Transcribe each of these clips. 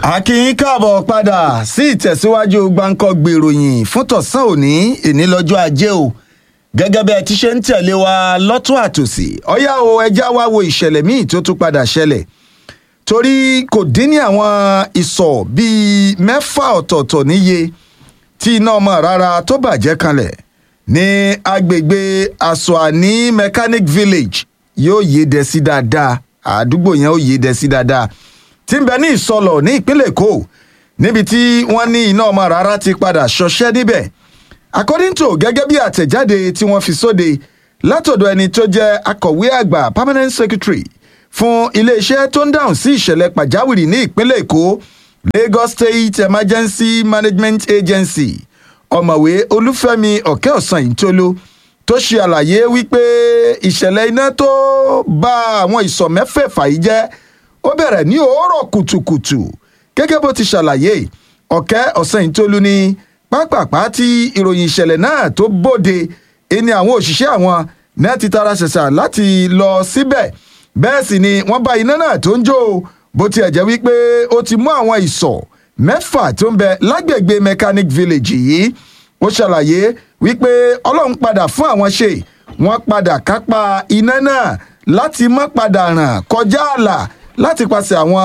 akínyìn káàbọ̀ padà sí ìtẹ̀síwájú gbáǹkọ́gbè ìròyìn fún tọ̀sán òní èní lọ́jọ́ ajé o gẹ́gẹ́ bí ẹ ti ṣe ń tẹ̀lé wa lọ́tún àtòsí ọ̀yá o ẹja wá wo ìṣẹ̀lẹ̀ míì tó tún padà ṣẹlẹ̀ torí kò dín ní àwọn ìsọ̀ bíi mẹ́fà ọ̀tọ̀ọ̀tọ̀ níye tí iná ọmọ rárá tó bàjẹ́ kanlẹ̀ ní agbègbè asoani mechanic village yóò yé dẹ sí dáadáa àdúgbò yẹn ó yé dẹ sí dáadáa tí ń bẹ ní ìsọlọ ní ìpínlẹ̀ èkó níbi tí wọ́n ní iná ọmọ rárá ti padà ṣọṣẹ́ níbẹ̀ according to gẹ́gẹ́ bí àtẹ̀jáde tí wọ́n fi sóde látọ̀dọ̀ ẹni tó jẹ́ akọ̀wé àgbà permanent secretary fún iléeṣẹ́ tó ń dáhùn sí ìṣẹ̀lẹ̀ pàjáwìrì ní ìpínlẹ̀ èkó lagos state emergency management agency ọ̀mọ̀wé olúfẹ́mi ọ̀kẹ́ ọ̀sán ìtolo tó ṣe àlàyé wípé ìṣẹ̀lẹ̀ iná tó bá àwọn ìsọ̀ mẹ́fẹ̀ẹ̀fà yìí jẹ́ ó bẹ̀rẹ̀ ní òórọ̀ kùtùkùtù gẹ́gẹ́ bó ti ṣàlàyé ọ̀kẹ́ ọ̀sán ìtolú ní pápápá tí ìròyìn ìṣẹ̀lẹ̀ náà tó bóde ẹni àwọn òṣìṣẹ́ àwọn náà ti tara ṣẹ̀ṣà láti lọ síbẹ̀ bẹ́ẹ̀ sì ni wọ́n bá iná náà tó ń jó bó tiẹ̀ jẹ́ wípé ó ti mú àwọn ìsọ̀ mẹ́fà tó ń bẹ lágbègbè mechanic village yìí ó ṣàlàyé wípé ọlọ́run padà fún àwọn ṣe wọ́n padà kápá iná náà láti má padà ràn kọjá ààlà láti pàṣẹ àwọn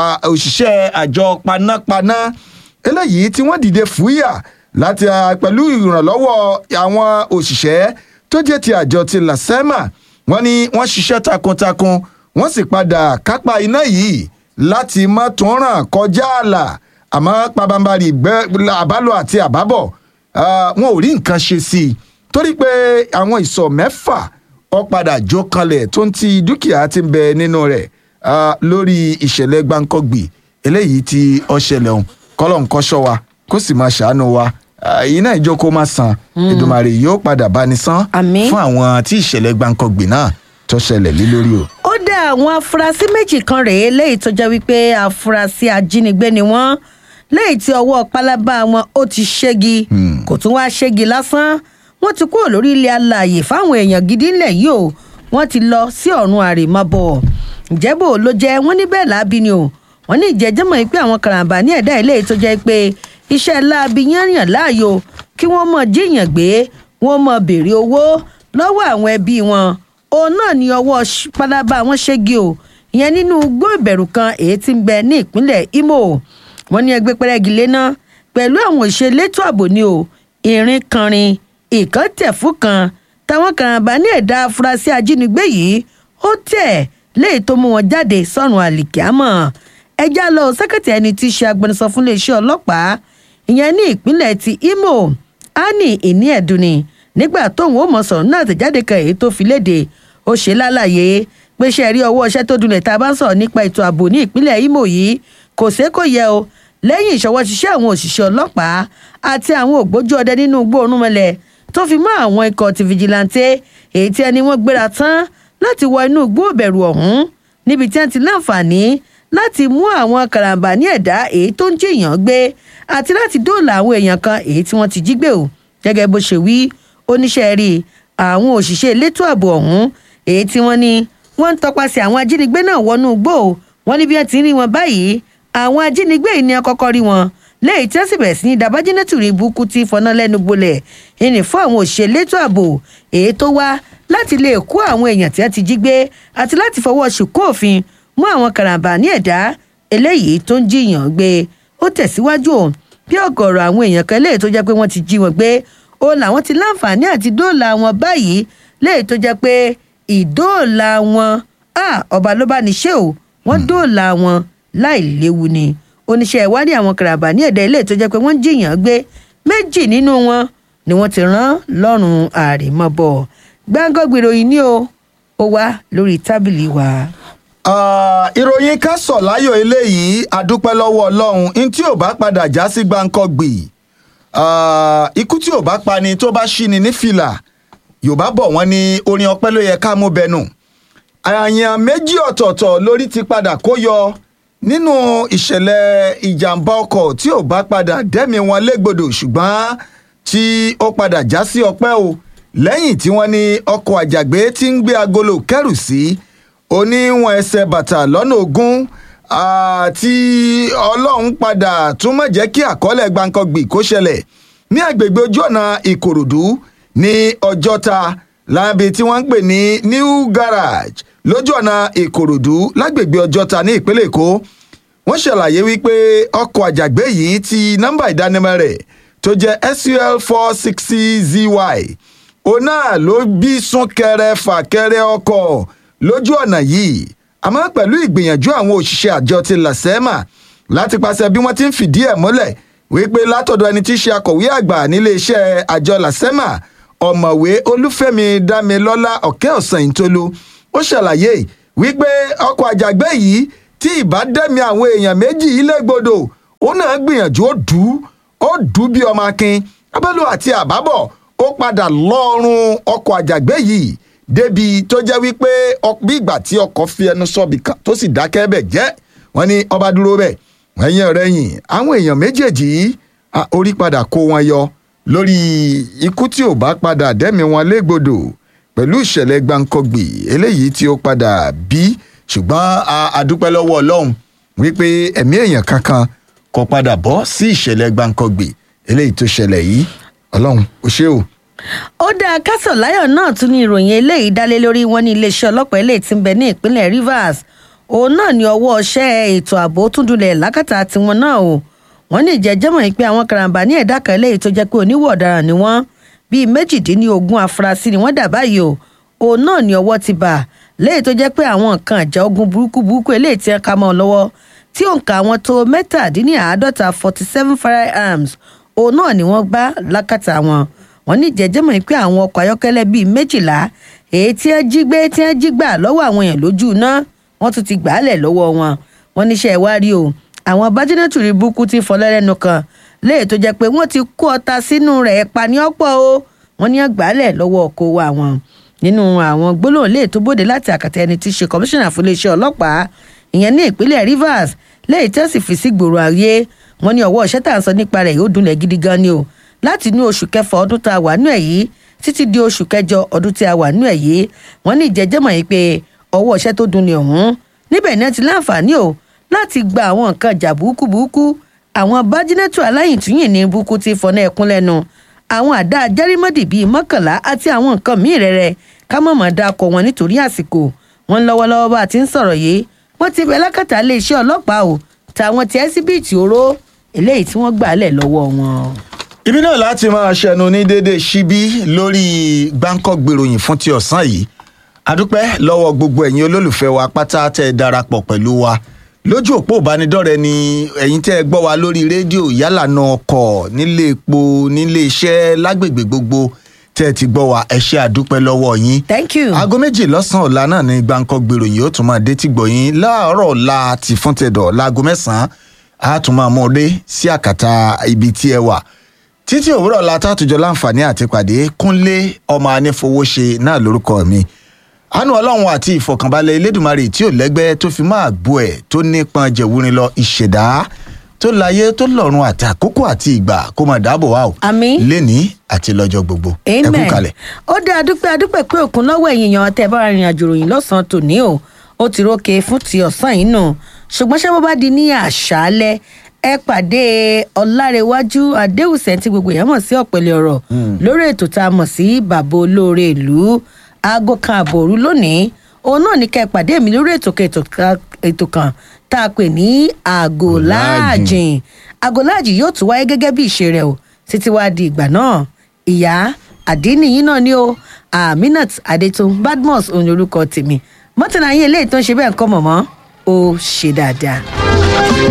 òṣìṣẹ́ àjọ panápaná eléyìí tí wọ́n dìde fúyà láti pẹ̀lú ìrànlọ́wọ́ àwọn òṣìṣẹ́ tó jẹ́ ti àjọ ti lasema wọ́n ní wọ́n ṣiṣẹ́ takuntakun wọ́n sì padà kápá iná yìí láti má tún ràn kọjá ààlà àmọ́ pabambarì àbálò àti àbábọ̀ wọn ò rí nǹkan ṣe sí i torí pé àwọn ìsọ̀ mẹ́fà ó padà jó kanlẹ̀ tó ń ti dúkìá ti ń bẹ nínú rẹ̀ lórí ìṣẹ̀lẹ̀ gbáǹkọ́gbì eléyìí tí ó ṣẹlẹ̀ ọ̀hún kọ́lọ̀ nǹkan ṣọ́ wa kó sì máa ṣàánú wa iná ìjókòó máa san ìdùmarè yóò padà bá ní san fún àwọn tí ìṣẹ̀lẹ̀ gbáǹkọ́gbì náà tó ṣẹlẹ̀ lé lórí o. ó dá àwọn afurasí méjì kan rèé léyìí tó jẹ́ wípé afurasí ajínigbé ni wọ́n léyìí tí ọwọ́ pálábá wọn ó ti ṣégi kò tún wá ṣégi lásán wọ́n ti kúrò lórí ilẹ̀ alààyè fáwọn èèyàn gidi ńlẹ̀ yìí o wọ́n ti lọ sí ọ̀run àrèmábọ̀ ìjẹ́bò ló jẹ́ wọ́n ní bẹ́ẹ̀ láabi ni o wọ́n ní ìjẹ́jẹ́mọ̀ yìí pé àwọn karambà ní ẹ̀dá ilé tó jẹ́ pé iṣẹ́ láabi yányàn láàyò kí wọ́n mọ̀ jíyàn gbé wọ́n mọ̀ béèrè owó lọ́wọ́ àwọn ẹbí wọn òun náà ní ọwọ́ pálábá wọn ṣégi o ìyẹn nínú igbó ìbẹ̀rù kan èyí tí ń bẹ ní ìpínlẹ̀ imo wọ́n ní ẹgbẹ́ pẹ́rẹ́gì léná pẹ̀lú àwọn òṣèlétò ààbò ni o ìrìn kanrin ìkọ́tẹ̀fún kan táwọn karambà ní ẹ̀dá afurasí ajínigbé yìí ó tẹ̀ léyìí tó mú wọn jáde sọ́run àlìkíámọ̀ ẹjá lọ sẹ́kẹ̀tì ẹni tí í ṣe agbẹnusọ fún iléeṣẹ́ ọlọ́pàá ìyẹn ní ìpínlẹ̀ ti imo ani ìní ẹ̀dùnì nígbà tóun ó mọ̀ sọ̀rọ̀ náà tẹ̀jáde kan èyí tó fi léde ó ṣe lálàyé pé ṣe rí ọwọ́ iṣẹ́ tó dunlẹ̀ tá a bá ń sọ̀rọ̀ nípa ètò ààbò ní ìpínlẹ̀ imo yìí kò sé kò yẹ o lẹ́yìn ìṣọwọ́ ṣiṣẹ́ àwọn òṣìṣẹ́ ọlọ́pàá àti àwọn ògbójú ọdẹ nínú igbó orúnmọlẹ̀ tó fi mọ́ àwọn ikọ̀ ti fìjìláńtẹ́ èyí tí ẹni wọ́n gbéra tán láti wọ inú igbó ìbẹ̀rù ọ̀hún níbi tí wọ́n ti láǹfààní láti mú àwọn karambà ní ẹ̀dá èyí tó ń jìyàn gbé àti láti dóòlà àwọn èèyàn kan èyí tí wọ́n ti jí gbé o gẹ́gẹ́ bó ṣe wí oníṣẹ́ rí àwọn òṣìṣẹ́ elétò ààbò ọ̀hún èyí tí wọ́n ní wọ́n ń tọpasẹ̀ àwọn ajínigbé náà wọnú igbó wọ́n ní bí wọ́n ti ń rí wọn báyìí àwọn ajínigbé yìí ni wọ́n kọ́kọ́ rí wọn léyìí tí wọ́n sì bẹ̀rẹ̀ sí ní dabájínẹ́tù rí burúkú tí fọná lẹ́nu gbolẹ̀ ìní fún àwọn òṣìṣẹ́ elétò ààbò èyí tó wá láti lè kó àwọn èèyàn tí wọ́n ti jí gbé àti láti fọwọ́ ṣùkú òfin mú àwọn karambà ní ẹ̀dá eléyìí tó ń jiyàn gbé ó tẹ̀síwájú o bí ọ̀gọ̀rọ̀ àwọn èèyàn kan léyìí tó jẹ́ pé wọ́n ti jí wọn gbé ó làwọn ti láǹfààní àti dóòlà wọn báyìí léyìí tó jẹ́ pé ìdóòlà wọn ọba ló bá ní ṣe o wọ́n dóòlà wọn láì léwu ni oníṣẹ́ ìwádìí àwọn karambà ní ẹ̀dá eléyìí tó jẹ́ pé wọ́n ń jiyàn gbé méjì nínú wọn ni wọ́n ti rán lọ́rùn àrèmabọ̀ gbáǹgọ́gbèrò yìí ni o ó wá lórí tábìlì wa ìròyìn ká sọ̀ láyọ̀ eléyìí adúpẹ́ lọ́wọ́ ọlọ́run ní tí ò bá padà já sí gbáǹkọ́gbì ikú tí ò bá pani tó bá ṣí ni ní fìlà yorùbá bọ̀ wọ́n ní orin ọpẹ́ ló yẹ ká mú bẹnu àyàn méjì ọ̀tọ̀ọ̀tọ̀ lórí ti padà kó yọ nínú ìṣẹ̀lẹ̀ ìjàmbá ọkọ̀ tí ò bá padà dẹ́mi wọn légbodò ṣùgbọ́n tí ó padà já sí ọpẹ́ o lẹ́yìn tí wọ́n ní ọkọ̀ àjàgbé tí ń gbé agolo kẹrù sí oníwọ̀n ẹsẹ̀ bàtà lọ́nà ogún àti ọlọ́run padà tún mọ̀ jẹ́ kí àkọọ́lẹ̀ gbàǹkangbì kó ṣẹlẹ̀ ní agbègbè ojú ọ̀nà ìkòròdú ní ọjọ́ta láàbí tí wọ́n ń pè ní new garage lójú ọ̀nà ìkòròdú lágbègbè ọjọ́ta ní ìpínlẹ̀ èkó wọ́n ṣàlàyé wípé ọkọ̀ àjàgbé yìí ti nọ́mbà ìdánimọ̀ rẹ̀ tó jẹ́ sul four sixty zy òun náà ló bí súnkẹrẹ fàkẹrẹ ọkọ̀ lójú ọ̀nà yìí àmọ́ pẹ̀lú ìgbìyànjú àwọn òṣìṣẹ́ àjọ ti làsẹ́mà láti pàṣẹ bí wọ́n ti ń fìdí ẹ̀ múlẹ̀ wípé látọ̀dọ̀ ẹni tí í ṣe akọ̀wé àgbà nílé iṣẹ́ àjọ làsẹ́mà ọ̀mọ̀wé olúfẹ́mi dámilọ́lá ọ̀kẹ́ ọ̀sán ìtolú ó ṣàlàyé wípé ọkọ̀ àjàgbé yìí tí ìbá dẹ́mi àwọn èèyàn méjì ilé gbọdọ ó náà gbìyànjú ó dù ú ó dù ú bí ọmọ akin abẹ́lú àti àbábọ̀ ó padà lọ́ọ̀rùn ọkọ̀ àjàgbé yìí débi tó jẹ́ wípé bí ìgbà tí ọkọ̀ fi ẹnu sọ́ọ̀bì kan tó sì dákẹ́ bẹ̀ jẹ́ wọ́n ní ọba dúró bẹ̀ ẹ̀yìn ọ̀rẹ́yìn àwọn èèyàn méjèèjì yìí orí padà kó wọn yọ lórí ikú tí ò bá padà dẹ́mi wọn légbodò pẹ̀lú ìṣẹ̀lẹ̀ gbàǹkọ̀gbì eléyìí tí ó padà bí ṣùgbọ́n a dúpẹ́ lọ́wọ́ ọlọ́run wípé ẹ̀mí èèyàn kankan kò padà bọ́ sí ìṣẹ̀lẹ̀ gbàǹkọ̀gbì eléyìí tó ṣẹlẹ̀ yìí ọlọ́run ó ṣé o. ó dáa kásọ̀ láyọ̀ náà tún ní ìròyìn eléyìí dálé lórí wọn ní iléeṣẹ́ ọlọ́pàá eléyìí tí ń bẹ ní ìpínlẹ̀ rivers òun náà ní ọwọ́ ọṣẹ́ ètò ààbò tún dulẹ̀ lákàtà tiwọn náà o wọ́n ní ìjẹ́jẹ́mọ̀ yìí pé àwọn karambà ní ẹ̀dá kan eléyìí tó jẹ́ pé oníwọ̀ ọ̀daràn ni wọ́n bíi méjìdínlógún afurasí ni wọ́n dà báyìí o òun náà ní ọwọ́ ti bà léyìí tó jẹ́ pé àwọn nǹkan ìjà ogun burúkú burúkú eléyìí tí wọ́n ká mọ́ ọ lọ́wọ́ tí òǹkà àwọn tó mẹ́tàdínláàádọ́ta forty seven firearms òun náà ni wọ́n bá lákàtà wọn wọ́n ní ìjẹ́jẹ́mọ̀ pé àwọn ọkọ̀ ayọ́kẹ́lẹ́ bíi méjìlá èyí tí wọ́n jí gbé tí wọ́n jí gbà lọ́wọ́ àwọn èèyàn lójú iná wọ́n tún ti gbà á lẹ̀ lọ́wọ́ wọn wọ́n níṣẹ́ ìwárí o àwọn bájínẹ́tù rí burúkú ti fọlẹ́rẹ́nu kan léyìí tó jẹ́ pé wọ́n ti kó ọta sínú rẹ̀ pa ní ọ̀pọ̀ o wọ́n ní àgbálẹ̀ lọ́wọ́ ọkọ̀ wa wọn nínú àwọn gbólóhùn lè tó bóde láti àkàtà ẹni tí í ṣe kọmíṣánná fún iléeṣẹ́ ọlọ́pàá ìyẹn ní ìpínlẹ̀ rivers lẹ́yìn tí wọ́n sì fi sí gbòòrò ayé wọn ní ọwọ́ iṣẹ́ tá à ń sọ nípa rẹ̀ yóò dunlẹ̀ gidi gan ni o láti inú oṣù kẹfà ọdún tá a wà nú ẹ̀ yìí títí di oṣù kẹjọ ọdún tí a wà nú ẹ̀ yìí wọ́n ní ìjẹ́jẹ́mọ̀ yìí pé ọwọ́ iṣẹ́ tó dunlẹ̀ ọ̀hún níbẹ̀ náà ti láǹfààní o láti gba àwọn nǹkan ìjà burúkú burúkú àwọn bájínẹ́tù aláyìntúyìn ní burúkú ti fọ́nà ẹ̀kún lẹ́nu àwọn àdá jẹ́rímọ́dì bíi mọ́kànlá àti àwọn nǹkan míì rẹ̀rẹ̀ ká mọ̀mọ́ dákọ̀ wọn nítorí àsìkò wọn lọ́wọ́lọ́wọ́ bá a ti ń sọ̀rọ̀ yìí wọ́n ti bẹ̀ lákàtà iléeṣẹ́ ọlọ́pàá o tàwọn ti ẹ́síbíìtì oró eléyìí tí wọ́n gbà lẹ̀ lọ́wọ́ wọn. ibi náà láti máa ṣẹnu ní dédé síbí lórí gbáǹkọ́ gbèròyìn fún ti ọ̀sán yìí adúpẹ́ lọ́wọ́ gbogbo ẹ̀yin olólùfẹ́ wa pátá tẹ́ ẹ darapọ̀ pẹ̀lú wa lójú òpó ìbánidọ́rẹ̀ẹ́ ni ẹ̀yin tẹ́ ẹ gbọ́ wa lórí rédíò yálà náà ọkọ̀ nílé epo nílé iṣẹ́ lágbègbè gbogbo tẹ́ ẹ ti gbọ́ wa ẹ ṣe àdúpẹ́ lọ́wọ́ yín. thank you. aago méjì lọ́sàn-án ọ̀la náà ni gbáǹkọ́ gbèròyìn ó tún máa dé tí gbọ̀yìn láàárọ̀ ọ̀la ti fún tẹ̀dọ̀ láago mẹ́sàn-án á tún máa mú un dé sí àkàtà ibi tí ẹ wà títí òwúrọ̀ la tàtújọ láǹfààní àti pàdé kúnlé ọmọ anífowóṣe náà lórúkọ mi àánú ọlọ́run àti ìfọ̀kànbalẹ̀ elédùnmarè tí ò lẹ́gbẹ́ tó fi máa gbọ́ ẹ̀ tó nípọn jẹ̀wúrin lọ ìṣẹ̀dá tó láyé tó lọ́run àti àkókò àti ìgbà kó máa dáàbò wá o Àmín. lénìí àti lọ́jọ́ gbogbo ẹ kú amen kalẹ̀. ó dé adúpẹ́ adúpẹ́ pé òkun lọ́wọ́ ẹ̀yìn yan tẹ́ bá rìnrìn àjò ròyìn lọ́sàn-án tòní o ó ti rókè fún ti ọ̀sán yìí nù ṣùgbọ́n ṣé wọ́n bá di ní àṣálẹ́ ẹ pàdé ọ̀làrẹ̀wájú adéhùsẹ̀ tí gbogbo èèyàn mọ̀ sí ọ̀pẹ̀lẹ̀ ọ̀rọ̀ lórí ètò tá a mọ̀ sí bàbá olóore ìlú aago kan àbọ̀ òru lónìí òun náà ní ká ẹ pàdé mi lórí ètò kan- ètò kan- ètò kan tá a pè ní àgò láàjìn àgò láàjìn yóò tún wáyé gẹ́gẹ́ bí ìṣe rẹ̀ o títí wá di ìgbà náà ìyá àdínìyí náà ni ó aminat adetun badmus òun ni orúkọ tèmi mọ́tò náà yín eléyìí tó ń ṣe bẹ́ẹ̀ ń kọ́ mọ̀mọ́ ó ṣe dáadáa.